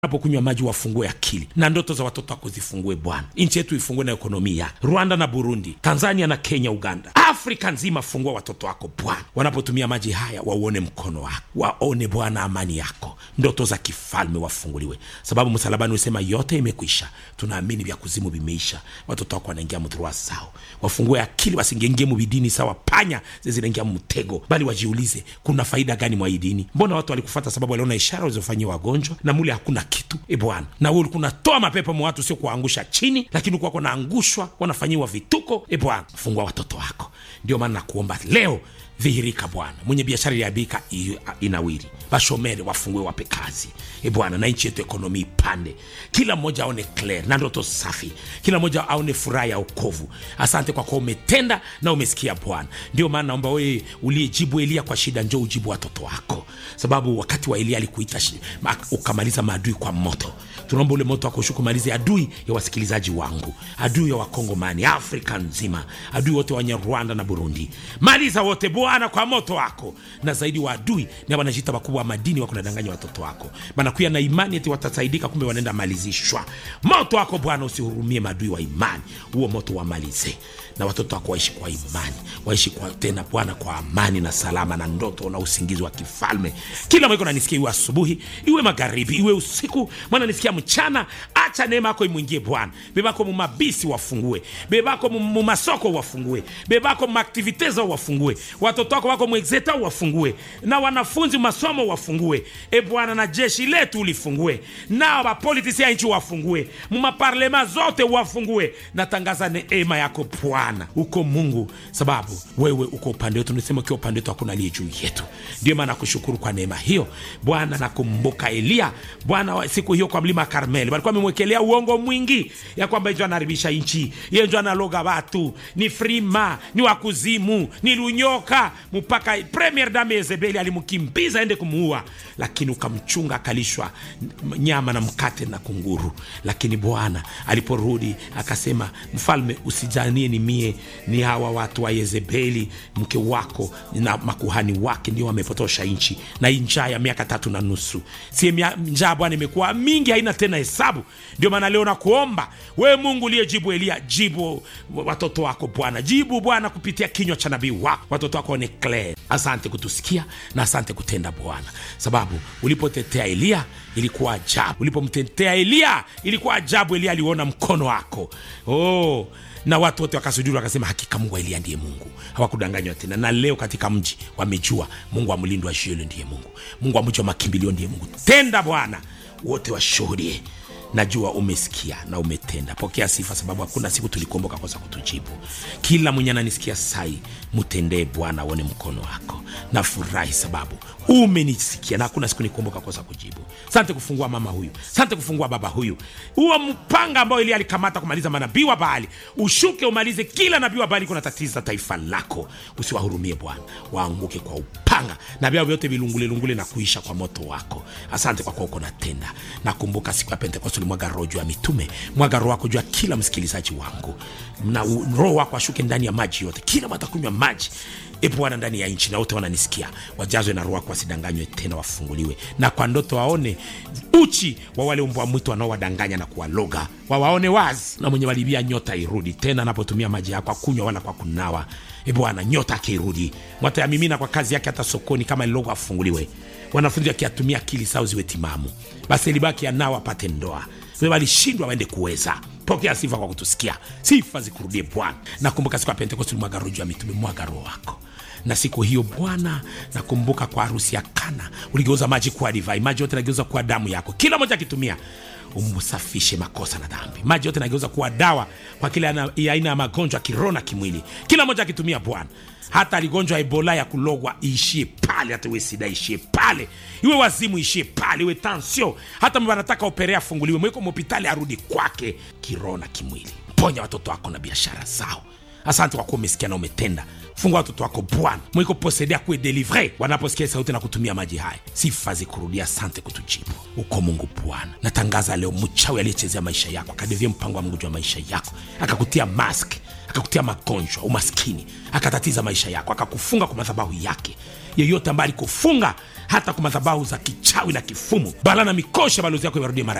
napokunywa maji wafungue akili na ndoto za watoto wako zifungue Bwana. Nchi yetu ifungue na ekonomia, Rwanda na Burundi, Tanzania na Kenya, Uganda, Afrika nzima, fungua watoto wako Bwana. Wanapotumia maji haya wauone mkono wako, waone Bwana amani yako, ndoto za kifalme wafunguliwe, sababu msalabani usema yote imekwisha. Tunaamini vya kuzimu vimeisha, watoto wako wanaingia mdhurua sao, wafungue akili, wasingengie mubidini sawa panya zinaingia mtego, bali wajiulize kuna faida gani mwa hii dini? Mbona watu walikufata sababu waliona ishara walizofanyia wagonjwa na mule hakuna kitu e Bwana, na wewe ulikuwa unatoa mapepo mwa watu, sio kuangusha chini, lakini ulikuwa kunaangushwa, wanafanyiwa vituko. E Bwana, fungua watoto wako. Ndio maana nakuomba leo dhihirika Bwana, mwenye biashara iliabika inawiri, bashomere wafungue, wape kazi e Bwana, na nchi yetu ekonomi ipande, kila mmoja aone clear na ndoto safi, kila mmoja aone furaha ya okovu. Asante kwa kuwa umetenda na umesikia Bwana. Ndio maana naomba wewe uliyejibu Elia kwa shida, njoo ujibu watoto wako, sababu wakati wa Elia alikuita ukamaliza maadui kwa moto. Tunaomba ule moto wako ushuke, malize adui ya wasikilizaji wangu, adui ya Wakongomani, Afrika nzima, adui wote wenye Rwanda na Burundi, maliza wote Bwana kwa moto wako. Na zaidi wa adui ni wanajita wakubwa wa madini, wako nadanganya watoto wako, banakuya na imani eti watasaidika, kumbe wanaenda malizishwa. Moto wako Bwana usihurumie maadui wa imani, huo moto wamalize, na watoto wako waishi kwa imani, waishi kwa tena Bwana kwa amani na salama na ndoto na usingizi wa kifalme. Kila mwiko nanisikia, iwe asubuhi, iwe magharibi, iwe usiku, mwana nisikia mchana. Acha neema yako imwingie Bwana. Bebako mumabisi wafungue, bebako mumasoko wafungue, bebako mumaktivite zao wafungue, watoto wako wako mwexeta wafungue, na wanafunzi masomo wafungue, e Bwana, na jeshi letu ulifungue, na wapolitisi ya nchi wafungue, mumaparlema zote wafungue. Natangaza neema yako Bwana, uko Mungu, sababu wewe uko upande wetu. Nisema ukiwa upande wetu hakuna aliye juu yetu. Ndio maana nakushukuru kwa neema hiyo Bwana. Nakumbuka Eliya Bwana, siku hiyo kwa mlima Karmeli walikuwa wamemwekelea uongo mwingi ya kwamba njo anaharibisha nchi, ye njo analoga watu, ni frima, ni wakuzimu, ni lunyoka, mpaka premier dame Yezebeli alimkimbiza ende kumuua, lakini ukamchunga akalishwa nyama na mkate na kunguru. Lakini Bwana aliporudi akasema, mfalme, usijanie ni mie, ni hawa watu wa Yezebeli mke wako na makuhani wake ndio wamepotosha nchi, na hii njaa ya miaka tatu na nusu, si njaa Bwana imekuwa mingi, haina tena hesabu. Ndio maana leo nakuomba wewe Mungu uliyejibu Eliya, jibu watoto wako Bwana, jibu Bwana kupitia kinywa cha nabii wako, watoto wako one clear. Asante kutusikia na asante kutenda Bwana, sababu ulipotetea Eliya ilikuwa ajabu, ulipomtetea Eliya ilikuwa ajabu. Eliya aliona mkono wako oh na watu wote wakasujudi wakasema, hakika Mungu wa Eliya ndiye Mungu, hawakudanganywa tena. Na leo katika mji wamejua Mungu wa mlindo wa Shielo ndiye Mungu, Mungu wa mji wa makimbilio ndiye Mungu. Tenda Bwana, wote washuhudie. Najua umesikia na umetenda. Pokea sifa, sababu hakuna siku tulikuomboka kosa kutujibu. Kila mwenye ananisikia sai, mtendee Bwana, aone mkono wako. Nafurahi sababu umenisikia na hakuna siku nikuomboka kosa kujibu. Sante kufungua mama huyu, sante kufungua baba huyu. Huo mpanga ambao Elia alikamata kumaliza manabii wa Baali, ushuke umalize kila nabii wa Baali kuna tatiza taifa lako. Usiwahurumie Bwana, waanguke kwa upanga na vyao vyote vilungulelungule na kuisha kwa moto wako. Asante kwa kuwa uko natenda. Nakumbuka siku ya Pentekoste ulimwaga roho juu ya mitume, mwaga roho wako juu ya kila msikilizaji wangu, na roho wako ashuke ndani ya maji yote, kila watakunywa maji E Bwana, ndani ya nchi na wote wananisikia wajazwe na roho wako, wasidanganywe tena, wafunguliwe na kwa ndoto waone uchi wa wale mbwa mwitu wanaowadanganya na kuwaloga, wawaone wazi, na mwenye walibia nyota irudi tena, anapotumia maji yako akunywa wala kwa kunawa. E Bwana, nyota akirudi mwatayamimina kwa kazi yake, hata sokoni kama lilogo afunguliwe. Wanafunzi wakiatumia akili sao ziwe timamu, basi libaki anao apate ndoa. Walishindwa waende kuweza Pokea sifa kwa kutusikia, sifa zikurudie Bwana. Nakumbuka siku ya Pentekosti ulimwaga roho juu ya mitume, mwaga roho wako na siku hiyo Bwana, nakumbuka kwa harusi ya Kana uligeuza maji kuwa divai, maji yote nageuza kuwa damu yako, kila moja akitumia umsafishe makosa na dhambi. Maji yote nageuza kuwa dawa kwa kila aina ya magonjwa kiroho na kimwili, kila moja akitumia Bwana. Hata aligonjwa Ebola ya kulogwa iishie pale, hata iwe sida ishie pale, iwe wazimu ishie pale, iwe tansio, hata wanataka operea afunguliwe, mweko mhopitali arudi kwake kiroho na kimwili. Ponya watoto wako na biashara zao. Asante kwa kuwa umesikia na umetenda. Fungua watoto wako Bwana, mwiko posede akuwe delivre wanaposikia sauti na kutumia maji haya. Sifa zikurudia, asante kutujibu. Uko Mungu Bwana. Natangaza leo mchawi aliyechezea maisha yako akadevia mpango wa Mungu juu ya maisha yako akakutia mask akakutia magonjwa, umaskini, akatatiza maisha yako, akakufunga kwa madhabahu yake yeyote ambaye alikufunga hata kwa madhabahu za kichawi na kifumu bala na mikosha balozi yako iwarudie mara